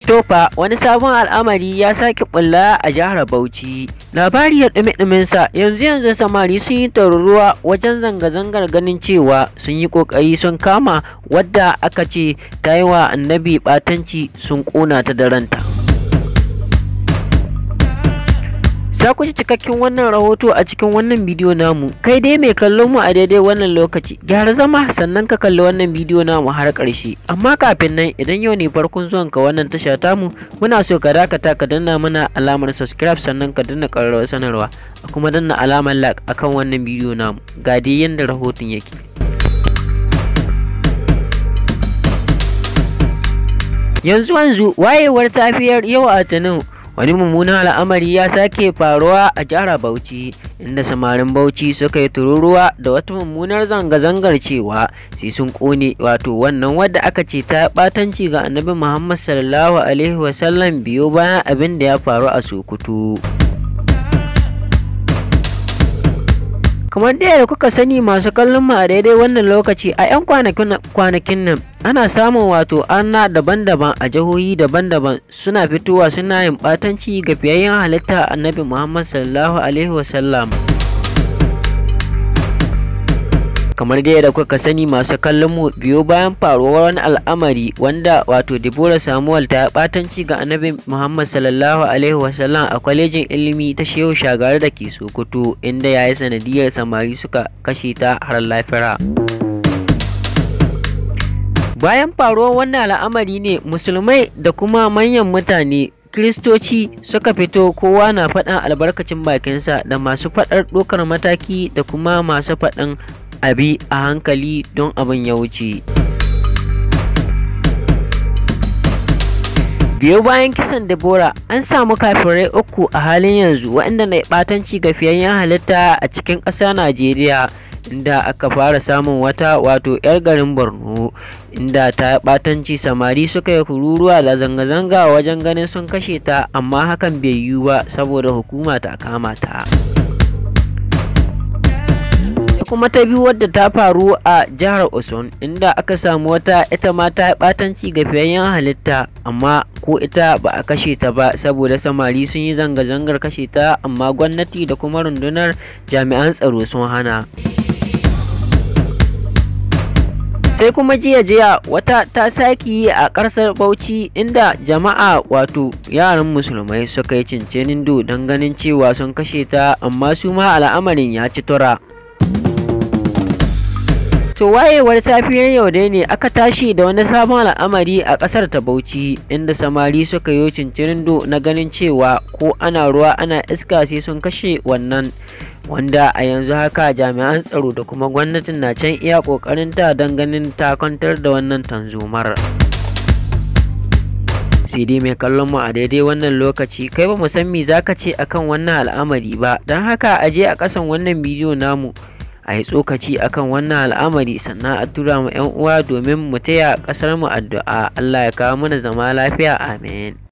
Tofa wani sabon al'amari ya sake bulla a jihar Bauchi. Labari ya ɗume sa yanzu yanzu samari sun yi taruruwa wajen zanga-zangar ganin cewa sun yi ƙoƙari sun kama wadda aka ce ta yi wa annabi ɓatanci sun ƙona ta da ranta. Za ku ji cikakken wannan rahoto a cikin wannan bidiyo namu. Kai dai mai kallon mu a daidai wannan lokaci, gyara zama sannan ka kalli wannan bidiyo namu har ƙarshe. Amma kafin nan idan yau ne farkon zuwan ka wannan tasha tamu, muna so ka dakata ka danna mana alamar subscribe sannan ka danna ƙararrawar sanarwa, a kuma danna alamar like akan wannan bidiyo namu. Ga dai yanda rahoton yake. Yanzu yanzu wayewar safiyar yau a Litinin wani mummunan al'amari ya sake faruwa a jihar Bauchi inda samarin Bauchi suka yi tururuwa da wata mummunar zanga-zangar cewa sai sun kone wato wannan wadda aka ce ta batanci ga annabi Muhammad sallallahu alaihi wasallam biyo bayan abin da ya faru a Sokoto. kamar da yadda kuka sani masu kallon mu a daidai wannan lokaci a 'yan kwanakin nan ana samun wato ana daban-daban a jihohi daban-daban suna fitowa suna yin batanci ga fiyayyen halitta annabi muhammad sallallahu alaihi wasallam kamar dai da kuka sani masu kallon mu biyo bayan faruwar wani al'amari wanda wato Deborah Samuel ta batanci ga Annabi Muhammad sallallahu alaihi wasallam a kwalejin ilimi ta Shehu Shagari da ke Sokoto inda yayi sanadiyar samari suka kashe ta har lafira. Bayan faruwar wannan al'amari ne musulmai da kuma manyan mutane Kiristoci suka fito kowa na faɗan albarkacin bakinsa da masu faɗar ɗaukar mataki da kuma masu faɗan abi a hankali don abin ya wuce. biyo bayan kisan Deborah an samu kafirai uku a halin yanzu waɗanda na ɓatanci ga fiyayyen halitta a cikin ƙasa Najeriya inda aka fara samun wata wato 'yar garin Borno inda ta ɓatanci samari suka yi kururuwa da zanga-zanga wajen ganin sun kashe ta amma hakan bai yiwu ba saboda hukuma ta kama ta. kuma ta biyu wadda ta faru a jihar Osun inda aka samu wata ita ma ta batanci ga fiyayyen halitta amma ko ita ba a kashe ta ba saboda samari sun yi zanga-zangar kashe ta amma gwamnati da kuma rundunar jami'an tsaro sun hana. sai kuma jiya jiya wata ta sake yi a ƙarsar bauchi inda jama'a wato yaran musulmai suka yi cincinin do don ganin cewa sun kashe ta amma su ma al'amarin ya ci tura To wayewar safiyar yau dai ne aka tashi da wani sabon al'amari a ƙasar ta Bauchi inda samari suka yi cincirindo na ganin cewa ko ana ruwa ana iska sai sun kashe wannan wanda a yanzu haka jami'an tsaro da kuma gwamnatin na can iya ƙoƙarin ta don ganin ta kwantar da wannan tanzomar. sai dai mai kallon mu a daidai wannan lokaci kai ba mu san me zaka ce akan wannan al'amari ba don haka a je a ƙasan wannan bidiyo namu a yi tsokaci akan wannan al'amari sannan a tura mu 'yan uwa domin mu taya ƙasar mu addu'a Allah ya kawo mana zama lafiya amin